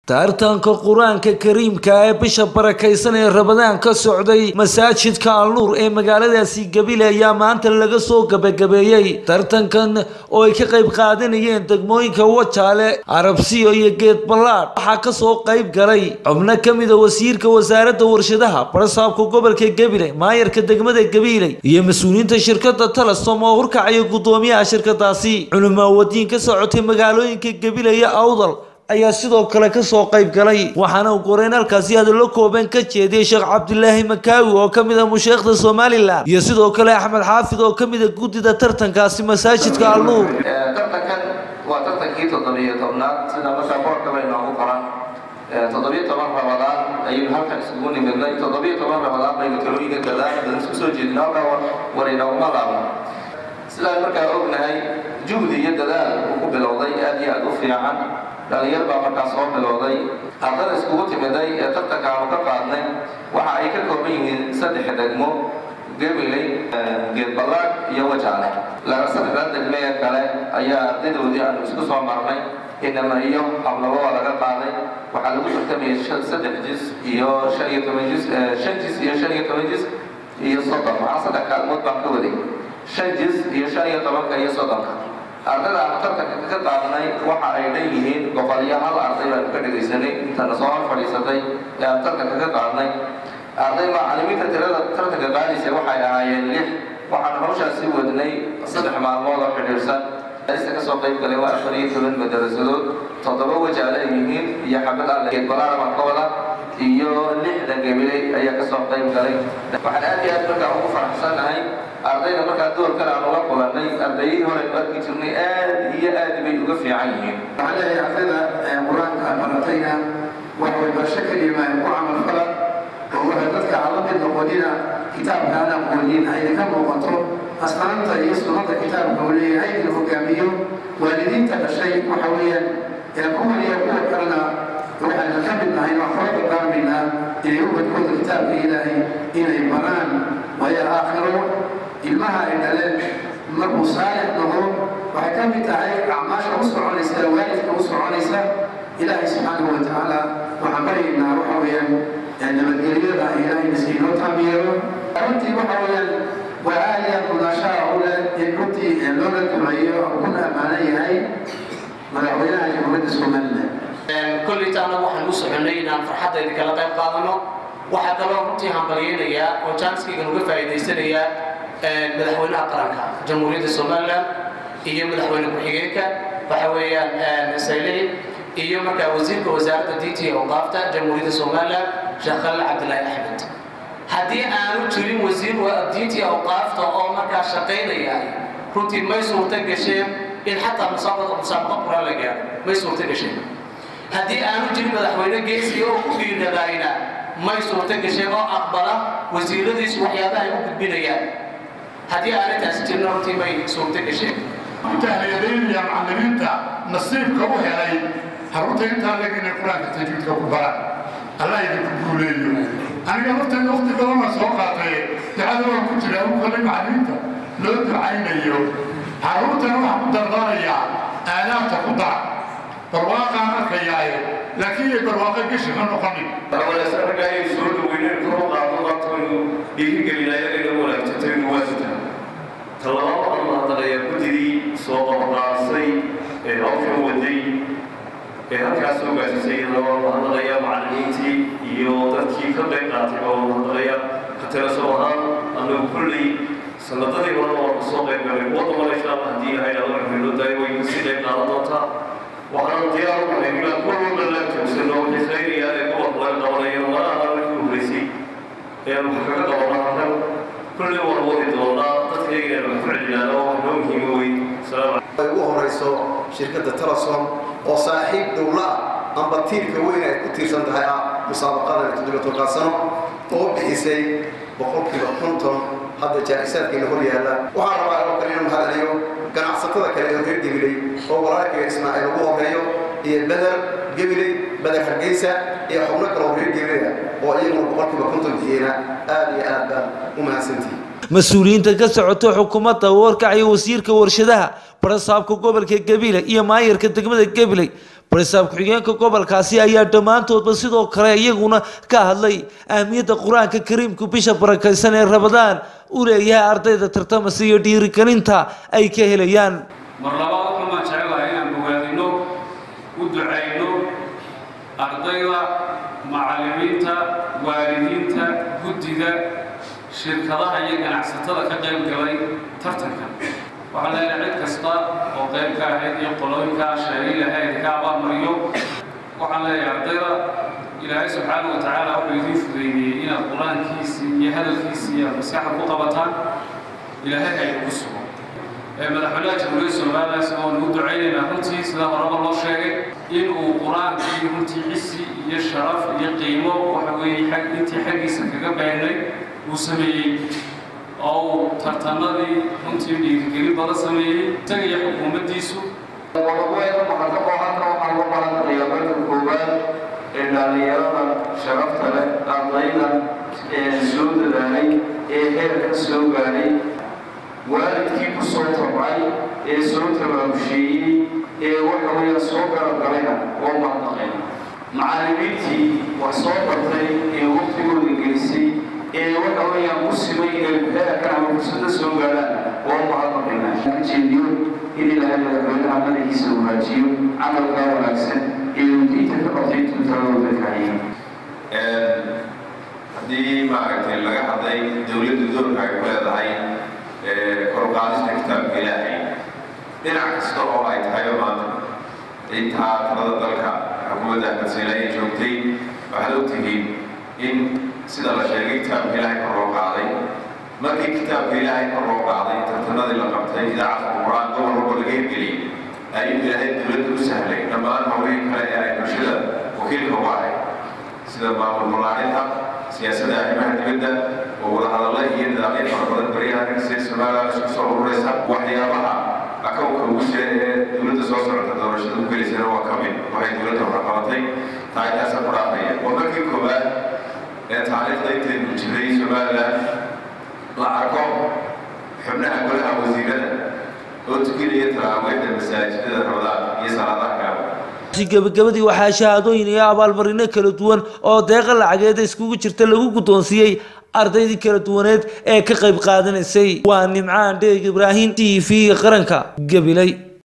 tartanka qur-aanka kariimka ee bisha barakaysan ee rabadaan ka socday masaajidka alnuur ee magaaladaasi gabile ayaa maanta laga soo gabagabeeyey tartankan oo ay ka qayb qaadanayeen degmooyinka wajaale carabsiyo iyo geed ballaadh waxaa kasoo qayb galay xubno ka mida wasiirka wasaaradda warshadaha barasaabka gobolka gebile maayarka degmada gabiile iyo mas-uuliyiinta shirkada talasom oo hurkacaya guddoomiyaha shirkadaasi culimaawadiin ka socotay magaalooyinka gebile iyo awdal ayaa sidoo kale kasoo qayb galay waxaana uu qoreyn halkaasi hadallo kooban ka jeediyey sheekh cabdilaahi makaawi oo ka mid a musheekhda somalilan iyo sidoo kale axmed xaafid oo ka mid a guddida tartankaasi masaajidka alnuur tartankan waa tartankii toddobiyo tobnaad sida markaa boorka bay noogu qoran toddobiyo toban rabadaan ayaynu halkan isugu nimidnay toddobiyo toban rabadaan baynu talooyinka gadaan badan isku soo jeedin halkaa war inooguma laabno sidaan markaa ognahay juhdi iyo dadaal uu ku bilowday aad iyo aad u fiican dhalinyar baa markaa soo bilowday ardada iskugu timiday ee tartanka aanu ka qaadnay waxa ay ka kooban yihiin saddex degmo gabiley geedballaad iyo wajaale laga saddexdaa degme ee kale ayaa ardadoodii aanu isku soo marnay inama iyo hablabo waa laga qaaday waxaa lagu tartamayay saddex jis iyo shan iyo toban jis shan jis iyo shan iyo toban jis iyo soddon waxaa saddex kaalmood baan ka waday shan jis iyo shan iyo tobanka iyo soddonka ardada aanu tartanka ka qaadnay waxa ay dhan yihiin boqol iyo hal arday baanu ka dhegaysanay intana soo hor fadhiisatay ee aanu tartanka ka qaadnay arday macalimiinta tirada tartanka qaadaysa waxay ahaayeen lix waxaanu hawshaasi wadnay saddex maalmood oo xidhiirsan ista ka soo qayb galay waa afar iyo toban madarasadood toddoba wajaale ay yihiin iyo xabad alle geedbalaara baan ka wada iyo lixda gabiley ayaa kasoo qayb galay waxaan aad iyo aad markaa ugu faraxsanahay ardayda markaa doorkan aan uga kulannay ardayadii hore nu arki jirnay aad iyo aad bay uga fiican yihiin waxaan leeyahay ardayda qur-aanka baratayna wax walbarasho kelima ku camal fala oo waxay dadka aan la mid noqonina kitaabka aan aqoonin ayna ka muuqato asnaanta iyo sunnada kitaabka uu leeyahay inuu hogaamiyo waalidiinta dhashay waxa weeyaan ee kuwan iyo kuwa kalena waxayna ka mid nahay oo kala dardaarmaynaa inay ubadkooda kitaabka ilaahay inay baraan waayo aakhiro ilmaha ay dhaleen markuu saalix noqdo waxay ka mid tahay acmaasha u soconaysa waalidka u soconaysa ilaahay subxaanahu wa tacaala waxaan baryaynaa waxa weeyaan nabadgelyada ilaahay miskiinoo taabiyeero runtii waxa weeyaan waa aad iyo aad mudaashaa u leh in runtii loola duceeyo kuna ammaanan yahay madaxweynaha jamhuuriyadda somaliland kollaytaana waxaan u soconay inaan farxaddayda kala qayb qaadano waxaa kaloo runtii hambalyaynayaa oo janskaygan uga faa'iidaysanayaa madaxweynaha qaranka jamhuuriyadda somalilan iyo madaxweyne ku-xigeenka waxa weeyaan saylici iyo markaa wasiirka wasaaradda diinta iyo awqaafta jamhuuriyadda somalilan sheekh khalil cabdilaahi axmed haddii aanu jirin wasiir diinta iyo awqaafta oo markaa shaqaynaya runtii may suurta gasheen in xataa musaabaqa quraan la gaaro may suurta gasheen haddii aanu jirin madaxweyne geesiga oo ku dhiiradayna may suurta gasheen oo aqbala wasiiradiisu waxyaabaha ay u gudbinayaan haddii aanay taasi jirin runtii may suurta gasheen mutahliyadaynaya macallimiinta nasiibka u helay harunta intaa leg inay qur-aanka tajwiidka ku baraan allah idinku guuleeyo aniga laftayda waqti badana soo qaatay ducada waan ku jira u kalay macallimiinta loo ducaynayo harruurtana waxaan ku dardaarayaa aadaabta ku dar barwaaqaan arkayaaye laakiin iyo barwaaqo geshi ma noqonin markaa soo dhaweyneen kor u qaado qabtaynu dhiirigelinayagayna wanaagsantayn waasita talaba waxaan mahadnaqayaa guddidii soo qabqaasay ee hawshan waday ee halkaas soo gaasisay laba mahadnaqaya macallimiintii iyo dadkii ka qayb qaatay baa mahadnaqaya ka talaso ahaan annagu kulley sanadadii horena waa kasoo qayb galay kuwa dambana insha allah haddii ilahay nala cumrino daay way kasii qayb qaadan doontaa waxaan diyaar u nahay inaan kuwa walba la joogsano wixii khayriya ee gobolka laga qabanayo mana aha markii horreysay ee wax kaga qabana halkan kulley waan wadi doonaa dadkayga inaan wax ku celinaano wax noo muhiimo wey salaam ay ugu horeyso shirkadda telesom oo saaxiib dhowla ah amba tiirka weyn ay ku tiirsan tahay ah musaabaqadan toddobiyo tobankaa sano oo bixisay boqolkiiba konton hadda jaa-isaadkeena hor yaalla waxaan rabaa oo kale inuu mahadceliyo ganacsatada kale ee reer gabiley oo walaalkayga ismaaciil ugu horeeyo iyo beder gabiley beder hargeysa iyo xubno kale oo reer gabiley ah oo iyaguna boqolkiiba konton bixiyeyna aad iyo aad baan u mahadsantihi mas-uuliyiinta ka socota xukuumadda warkacyo wasiirka warshadaha barasaabka gobolka gabiley iyo maayarka degmada gabiley barisaab ku-xigeenka gobolkaasi ayaa dhammaantoodba sidoo kale iyaguna ka hadlay ahmiyadda qur-aanka kariimku bisha barakaysan ee rabadaan u leeyahay ardayda tartamasa iyo dhiirigelinta ay ka helayaan mar labaad waxumaan jecelahay inaan bogaadino u ducayno ardayda macallimiinta waalidiinta guddiga shirkadaha iyo ganacsatada ka qayb galay tartankan waxaan leenahay cid kasta oo qayb ka ahayd iyo qolooyinkaa sheegay lahayd ka abaalmariyo waxaan leeyahay ardayda ilaahay subxaana wa tacaala wuxuu idiin fudeydiyey inaad qur-aankiisii iyo hadalkiisii aad maskaxda ku qabataan ilaahay haynu ku sugo madaxweynaha jamhuuriyadda somalilan isagoo nagu ducaynaynaa runtii sida horeba loo sheegay in uu qur-aankii runtii cisi iyo sharaf iyo qiimo waxa weeye xag intii xaggiisa kaga baahnay uu sameeyey oo uu tartanadii runtii dhiirigelin badan sameeyey isaga iyo xukuumaddiisu wadaweeda maxadaqoo halka waxaan ku balanqayaa marka koowaad ee dhallinyarada sharafta leh ardayda ee soo dadaalay ee heerka soo gaadhay waalidkii ku soo tabcay ee soo tabaabusheeyey ee waxa weeya soo garabgalayna oo mahadnaqeen macallimiintii wax soo bartay ee waqtigooda gelisay ee waxa weeyaan ku simay inay heerkan ama fursada soo gaadhaan oo mahadnaqayna ka jeediyo in ilaahay madaxweynaha madaxiisa wanaajiyo camalkaa wanaagsan ee uu diinta ka qabtay tuutaladooda kahayay haddii maaragtay laga hadlay dowladda doorka ay ku leedahay koruqaadista kitaabka ilaahay dhinac kasta oo ay tahay maanta intaa talada dalka xukuumadda ahmedsiina ay joogtay waxaad ogtihiin in sida la sheegay kitaabka ilaahay kor loo qaaday markii kitaabka ilaahay kor loo qaaday tartanadii la qabtay idaacadda quraan gobol walba laga hirgeliyey ayuu ilaahay dowladda u sahlay dhammaan hawlihii kale ee ay bulshada wakiilka uga ahay sida maamul balaarinta siyaasadda arrimaha dibadda oo wadahadalla iyo nidaamyo fara badan baryaha sida somaliland isku soo ururaysa waxyaabaha akawka ugu jira ee dowladda soo socota doorashada ku gelaysana waa ka mid waxay dowladda hore qabatay taagtaasa ku dhaafaya waa markii koowaad ee taariikhda intaynu jiray somaliland la arko xubnaha golaha wasiirada oo tukinaya talaaweynta masaajidada rabadaan iyo salaadaha kale gabagabadii waxaa shahaadooyin iyo abaalmarino kala duwan oo deeqa lacageeda iskugu jirta lagu guddoonsiiyey ardaydii kala duwaneed ee ka qayb qaadanaysay waa nimcaan dheeg ibraahim t v qaranka gabilay